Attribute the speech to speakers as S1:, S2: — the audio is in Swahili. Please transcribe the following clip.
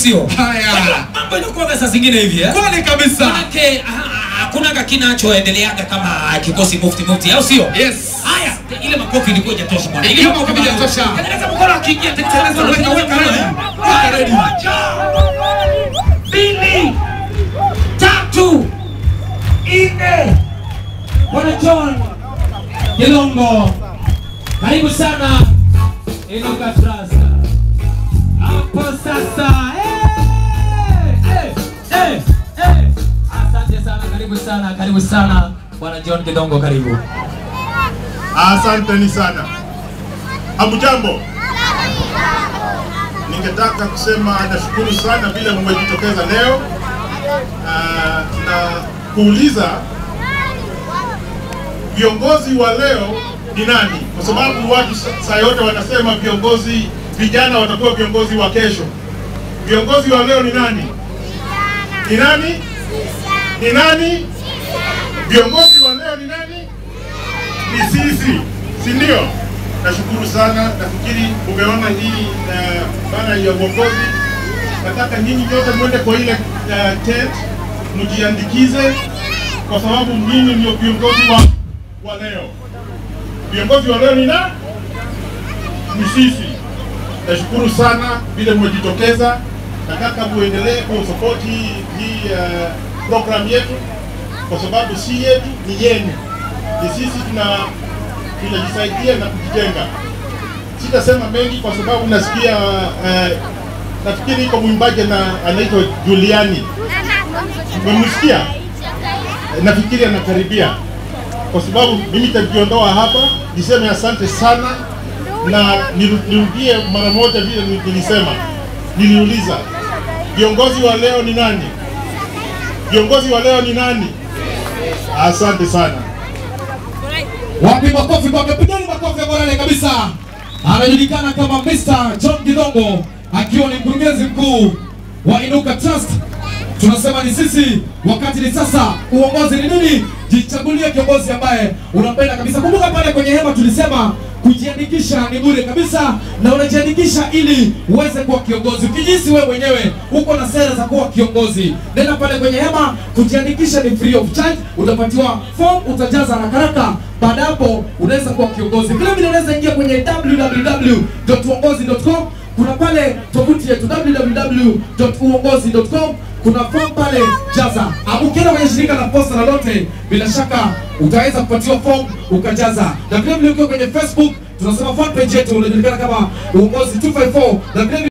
S1: sio?
S2: Haya.
S1: Mambo inakuwa saa zingine hivi eh?
S2: Kweli kabisa.
S1: Manake ah, ah, hakuna kinachoendeleaga kama kikosi mufti mufti, au sio?
S2: Yes.
S1: Haya, ile makofi ilikuwa hajatosha bwana.
S2: Ile makofi haijatosha.
S1: Tengeneza mkono akiingia tengeneza
S2: Weka, weka ready. Weka ready.
S1: Moja, mbili, tatu, nne. Bwana John Gilongo, karibu sana Inuka Trust. Hapo sasa. Eh, eh, eh, eh. Asante sana, karibu sana, karibu sana Bwana John Gilongo, karibu.
S3: Asanteni sana. Hamjambo. Ningetaka kusema nashukuru sana vile mmejitokeza leo Ah, na kuuliza viongozi wa leo ni nani, kwa sababu watu sa- saa yote wanasema viongozi vijana watakuwa viongozi wa kesho. Viongozi wa leo ni nani? Ni nani? Ni nani? Viongozi wa leo ni nani? ni sisi, si ndio? Nashukuru sana, nafikiri umeona hii uh, bana ya uongozi. Nataka nyinyi nyote mwende kwa ile uh, tent mjiandikize, kwa sababu nyinyi ndio viongozi wa, wa leo. Viongozi wa leo ni na ni sisi. Nashukuru sana vile mmejitokeza. Nataka muendelee kusupport hii, hii uh, program yetu kwa sababu si yetu, ni yenu ni sisi tuna tunajisaidia na kujijenga. Sitasema mengi kwa sababu nasikia uh, nafikiri iko mwimbaji na anaitwa Juliani, umemsikia? Nafikiri anakaribia, kwa sababu mimi nitajiondoa hapa niseme asante sana na niru- nirudie mara moja vile ni- nilisema. Niliuliza viongozi wa leo ni nani? Viongozi wa leo ni nani? Asante sana.
S2: Wapi makofi kwake? Pigeni makofi ya morale kabisa. Anajulikana kama Mr. John Gidongo akiwa ni mkurugenzi mkuu wa Inuka Trust. Tunasema ni sisi, wakati ni sasa. Uongozi ni nini? Jichagulie kiongozi ambaye unampenda kabisa. Kumbuka pale kwenye hema tulisema kujiandikisha ni bure kabisa, na unajiandikisha ili uweze kuwa kiongozi. Ukijisi wewe mwenyewe uko na sera za kuwa kiongozi, nenda pale kwenye hema. Kujiandikisha ni free of charge, utapatiwa form, utajaza haraka haraka. Baada ya hapo unaweza kuwa kiongozi. Vile vile unaweza ingia kwenye www.uongozi.com kuna pale tovuti yetu www.uongozi.com kuna form pale jaza. Ah, Ukienda kwenye shirika la posta lolote, bila shaka utaweza kupatiwa form ukajaza, na vile vile ukiwa kwenye Facebook tunasema fan page yetu unajulikana kama uongozi 254 na vile vile